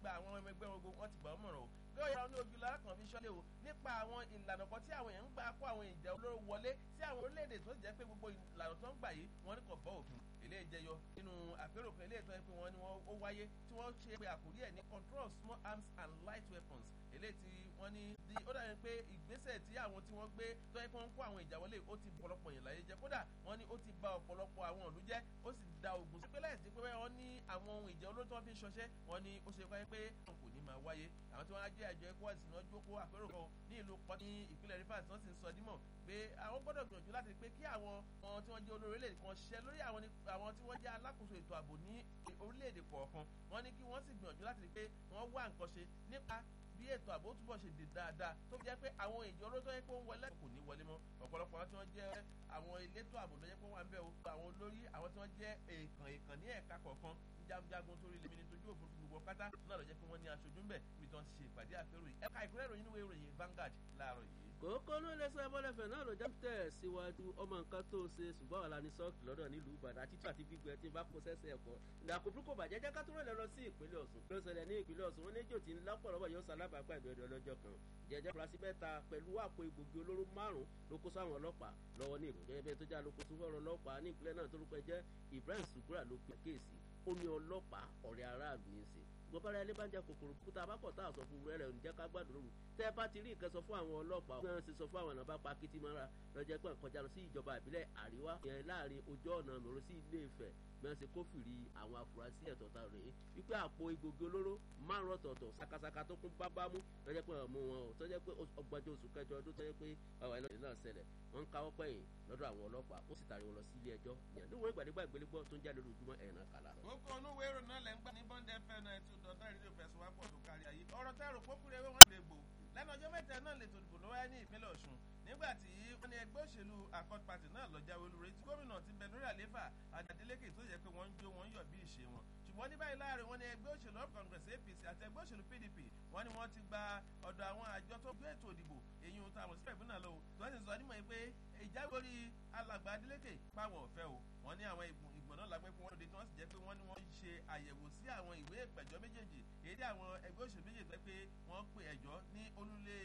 gba àwọn ọmọ ẹgbẹ́ wọn gbogbo wọn ti gbà ọ́ mọ̀ràn o bí ó yára ní ojú lára kan fi ṣọ́lé o nípa àwọn ìlànà kan tí àwọn èèyàn ń gbà kó àwọn ìjà olóró wọlé sí àwọn orílẹ̀-èdè tó jẹ́ pé gbogbo ìlànà tó ń gbà yìí wọ́n ní kò bọ́ òfin ilé ìjẹyọ nínú àpérò kan ilé ìtọ́ ẹ pé wọ́n ní wọ́n ó wáyé tí wọ́n ṣe pé àkórí ẹ̀ ní control small arms and light weapons eléyìí tí wọ́n ní di ó dàbí pé ìgbésẹ̀ tí àwọn tí wọ́n gbé tó yẹ kí wọ́n kó àwọn ìjà wọlé ó ti ọ̀pọ̀lọpọ̀ yẹn láyé jẹ́ kódà wọ́n ní ó ti ba ọ̀pọ̀lọpọ̀ àwọn ìlú jẹ́ ó sì da ogun sí pé láìsí pé wọ́n ní àwọn ohun ìjà olóró tí wọ́n fi ń ṣọṣẹ́ wọ́n ní ó ṣe wáyé pé wọn kò ní máa wáyé àwọn tí wọ́n á jẹ́ àjọ ẹ̀kọ́ ẹ̀sìn náà jókòó àpérò kan ní ìlú pọ́ ní ìpínlẹ̀ rivers wọ́n sì ń sọ dímọ̀ pé àwọn gbọ́dọ̀ gbìyànjú láti pé kí àwọn ọmọ tí wọ́n jẹ́ olórí orílẹ̀-èdè kan ṣiṣẹ́ lórí àwọn tí wọ́n jẹ́ alákòóso ètò ààbò ní orílẹ̀-èdè kọ̀ọ̀kan wọ́n ní kí wọ́n sì gbìyànjú láti rí pé wọ́n wá nǹkan ṣe nípa bí ètò ààbò túbọ̀ ṣe dè dáadáa tó fi jẹ́ pé àwọn ìjọ olóòótọ́ yẹ pé ó ń wọlé kò ní wọlé mọ́ ọ̀pọ̀lọpọ̀ àwọn tí wọ́n jẹ́ àwọn elétò ààbò ló yẹ pé wọ́n wà ń bẹ̀ o àwọn olórí àwọn tí wọ́n jẹ́ èèkàn èèkàn ní ẹ̀ka kọ̀ọ̀kan jagunjagun torí lèmi ní tójú òfurufú gbogbo pátá náà lọ jẹ́ pé wọ́n ní aṣojú ń bẹ̀ níbi tí wọ́n ti ṣe ìpàdé àpérò yìí ẹ̀ka ìpínlẹ̀ ìròyìn níwèé ìròyìn Vanguard láàárọ̀ yìí kòókó ló lè sọ ẹbọlẹfẹ náà ló jẹ tẹ síwájú ọmọ nǹkan tó ṣe ṣùgbọ́n wà lánìí sọ́ọ̀kì lọ́dọ̀ nílùú Ìbàdàn àti tí àti gbígbẹ tí bá kó sẹ́sẹ̀ ẹ̀kọ́ ìdàkọ̀ burúkú bàjẹ́ jẹ́ kátó rẹ̀ lọ sí ìpínlẹ̀ Ọ̀ṣun ló ṣẹlẹ̀ ní ìpínlẹ̀ Ọ̀ṣun wọn ní jò tí ń lápọ̀lọpọ̀ yóò ṣalábàápà ìbẹ̀rẹ̀ ọlọ́jọ́ kan jẹjẹ furasí mẹ́ta pẹ̀lú àpò egbògi olóró márùn ló kó sáwọn ọlọ́pàá lọ́wọ́ ní ìròyìn ẹgbẹ́ tó já lóko tó fọ́rọ̀ ọlọ́pàá ní ìpínlẹ̀ náà tó lórúkọ jẹ́ Ibrahim Sugura ló pe kéèsì ó ní ọlọ́pàá ọ̀rẹ́ aráàlú ní í ṣe gbọ́bára ilé bá ń jẹ kòkòrò kúta abákọ̀ tá a sọ fún rẹ̀ ǹjẹ́ ká gbàdúrà lóru tẹ́ ẹ bá ti rí nǹkan sọ fún àwọn ọlọ́pàá náà ṣe sọ fún àwọn àná bá pa kìtì mọ́ra lọ́jọ́ pé kọjá lọ sí ìjọba ìbílẹ̀ àríwá yẹn láàrin ojú ọ̀nà mòró sí ilé Ifẹ̀ mẹ́rin ṣe kófìrí àwọn afurasí ẹ̀tọ́ta rèé wípé àpò egbògi olóró márùn ọ̀tọ̀ọ̀tọ̀ sakasaka tó kún bábámú lọ́jọ́ pé ọmọ wọn ò tọ́jọ́ pé ọgbàjọ oṣù kẹjọ ọdún tọ́jọ́ pé ọ̀rọ̀ ẹlọ́dún náà ṣẹlẹ̀ wọ́n ń káwọ́ pẹ̀yìn lọ́dọ̀ àwọn ọlọ́pàá ó sì tàrí wọn lọ sí ilé ẹjọ́ ìyẹn níwọ̀n ìgbàdégbà ìgbélégbọ́ tó ń jáde lójoojúmọ́ ẹ̀ náà kàlà. kókó onúwèé ìròyìn náà lẹ́ ń gbà ní bond fm náà ètò ìdọ̀tà ìrírí òfẹsùn wá pọ̀ tó kárí ayé ọ̀rọ̀ tẹ́rù pópúrẹ́ wọn lè gbò lẹ́nu ọjọ́ mẹ́ta náà lè tòdìbò lọ́wọ́ ní ìpínlẹ̀ Ọ̀ṣun nígbà tí wọ́n ní ẹgbẹ́ òṣèlú Accord Party náà lọ jáwé olúre tí gómìnà ti bẹ lórí àléfà Adeleke tó yẹ pé wọ́n ń jó wọ́n ń yọ̀ bí ìṣe wọn ṣùgbọ́n ní báyìí láàrin wọn ní ẹgbẹ́ òṣèlú of Congress APC àti ẹgbẹ́ òṣèlú PDP wọ́n ní wọ́n ti gba ọ̀dọ̀ àwọn àjọ tó gbé ètò ìdìbò èyí ohun táwọn sí ẹ̀gbọ́n náà lọ tó wọ́n sì sọ nímọ̀ pé ìjáwé orí alàgbà Adeleke pàwọ̀ ọ̀fẹ́ o wọ́n ní àwọn ìgbọ̀n náà lágbẹ́ fún wọn lóde tí wọ́n sì jẹ́ pé wọ́n ní wọ́n ń ṣe àyẹ̀wò sí àwọn ìwé ìpẹ̀jọ́ méjèèjì èyí tí àwọn ẹgbẹ́ òṣèlú méjèèjì tó pé wọ́n pe ẹjọ́ ní olúlé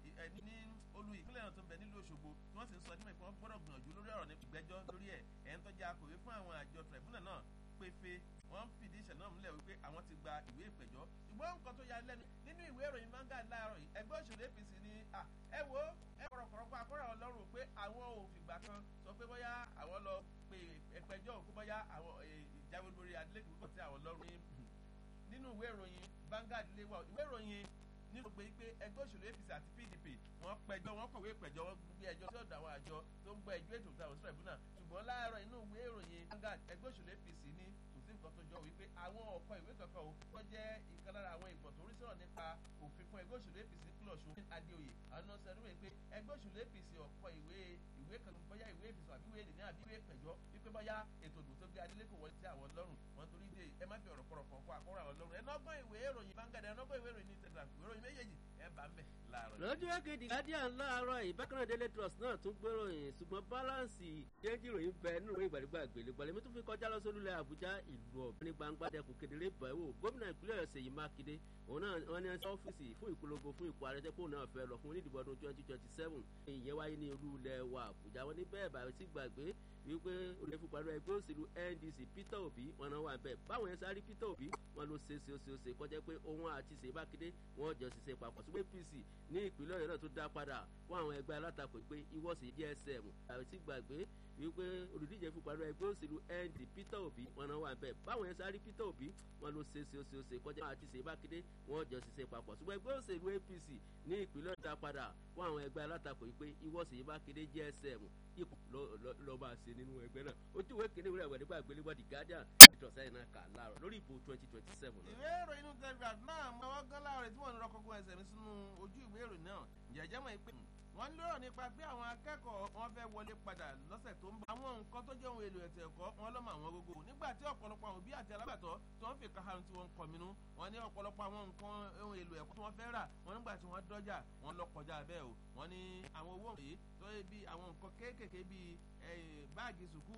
ní olú ìpínlẹ̀ náà tó ń bẹ nílùú Òṣogbo tí wọ́n sì ń sọ nímọ̀ pé wọ́n gbọ́dọ̀ gbìyànjú lórí ọ̀rọ̀ ní ìgbẹ́jọ́ lórí ẹ̀ ẹ̀ ń tọ́jà akọ̀wé fún àwọn àjọ tribunal náà péfé wọ́n fìdí ìṣẹ̀ náà múlẹ̀ wípé àwọn ti gba ìwé ìpẹ̀jọ́ ṣùgbọ́n nǹkan tó ya lẹ́nu nínú ìwé ìròyìn Vanguard láàárọ̀ yìí ẹgbẹ́ òṣèlú APC ni ẹ wo ẹ kọ̀rọ̀kọ̀rọ̀ akọ́rọ̀ ọlọ́run pé àwọn ò fìgbà kan sọ pé bóyá àwọn lọ pe ẹgbẹ́jọ́ òkú bóyá àwọn ìjáwé lórí Adeleke kò tí àwọn lọ́rùn nínú ìwé ìròyìn Vanguard lé wa ìwé ìròyìn nínú pé pé ẹgbẹ́ òṣèlú APC àti PDP wọ́n pẹjọ́ wọ́n kọ̀wé pẹ̀jọ́ wọ́n gbé ẹjọ́ sí ọ̀dọ̀ àwọn àjọ tó ń gbọ́ ẹjọ́ ètò ìtàwọn sílẹ̀ fún náà ṣùgbọ́n láàárọ̀ inú ìwé ìròyìn Vanguard ẹgbẹ́ òṣèlú APC ní sí nǹkan tó jọ wípé àwọn ọ̀kọ́ ìwé kankan o wọ́n jẹ́ ìkan lára àwọn ìgbọ̀n tó rí sọ̀rọ̀ nípa òfin fún ẹgbẹ́ òṣèlú APC nípínlẹ̀ Ọ̀ṣun Adéoyè àwọn náà sẹ́nu wípé ẹgbẹ́ òṣèlú APC ọ̀kọ́ ìwé ìwé kan bóyá ìwé ìfisùn àbí ìwé èdè àbí ìwé ìpẹ̀jọ́ wípé bóyá ètò ìdìbò tó gbé Adeleke wọlé sí àwọn lọ́rùn wọn torí dé ẹ má fi ọ̀rọ̀ kọ̀rọ̀kọ̀ kó àkọ́rọ̀ àwọn lọ́rùn ẹ nọ́gbọ́n ìwé ìròyìn Vanguard ẹ nọ́gbọ́n ìwé ìròyìn ní Telegraph ìwé ìròyìn méjèèjì ẹ bá ń bẹ̀ láàárọ̀. lọ́jọ́ kejì Guardian láàárọ̀ ìbákanná Daily Trust náà tún gbéròyìn ṣùgbọ́n báláǹsì jẹ́jì ìròyìn bẹ nínú ìròyìn ìgbàlógbà àgbèlégbàlẹ̀ mi tún fi kọjá lọ sólùlẹ̀ Àbújá ìlú ọ̀gbìn ní gbangba dẹkùn kedere bẹ̀wò gómìnà ìpínlẹ̀ Ọ̀yọ́ Ṣèyí Mákindé òun náà wọ́n ní ọ́fíìsì fún ìpolongo fún ipò ààrẹ tẹ́pọ̀ náà fẹ́ lọ fún onídìbò ọdún twenty twenty seven ìyẹn wáyé ní olú ilẹ̀ wa Àbújá wọn ní bẹ́ẹ̀ bá sí gbàgbé wípé olè fún pàdé ẹgbẹ́ òṣèlú NDC Peter Obi wọn náà wà bẹ́ẹ̀ báwọn yẹn sáré Peter Obi wọn ló ṣe ṣe ṣe ṣe kọjá pé òun àti Ṣèyí Mákindé wọn jọ ṣiṣẹ́ papọ̀ ṣùgbọ́n APC ní ìpínlẹ̀ Ọ̀yọ́ náà tó dá padà fún àwọn ẹgbẹ́ alátakò pé ìwọ́sì DSM àti gbàgbé wípé olùdíje fún pàdé ẹgbẹ́ òṣèlú ND Peter Obi wọn náà wà bẹ́ẹ̀ báwọn yẹn sáré Peter Obi wọn ló ṣe ṣe ṣe ṣe kọjá àti Ṣèyí Mákindé wọn jọ ṣiṣẹ́ papọ̀ ṣùgbọ́n ẹgbẹ́ òṣèlú APC ní ìpínlẹ̀ Ọ̀yọ́ dá padà fún àwọn ẹgbẹ́ alátakò pé ìwọ́sì Ṣèyí Mákindé DSM ipò lọ máa ṣe nínú ẹgbẹ́ náà ojú ìwé kìíní ìwé ìwé àgbéléwọ́ The Guardian ìtọ̀sẹ́ iná kà láàrọ̀ lórí ìbò twenty twenty seven. ìwé ìròyìn inú Telegraph náà mọ ọwọ́ gán láàrọ̀ tí wọ́n ń rọ́kọ̀ọ́kọ́ ẹsẹ̀ mi sínú ojú ìwé ìròyìn náà jẹ́jẹ́ mọ̀ pé wọ́n ń lérò nípa pé àwọn akẹ́kọ̀ọ́ wọn fẹ́ wọlé padà lọ́sẹ̀ tó ń bọ̀. àwọn nǹkan tó jẹ́ ohun èlò ètò ẹ̀kọ́ wọn lọ́mọ àwọn gógó nígbà tí ọ̀pọ̀lọpọ̀ àwọn òbí àti alágbàtọ́ tó ń fi káhárùn tí wọ́n ń kọminú wọ́n ní ọ̀pọ̀lọpọ̀ àwọn nǹkan ohun èlò ẹ̀kọ́ tí wọ́n fẹ́ rà wọ́n nígbà tí wọ́n dọ́jà wọ́n lọ kọjá bẹ́ẹ̀ o wọ́n ní àwọn owó yìí tó yẹ bí àwọn nǹkan kéékèèké bíi báàgì sùkúù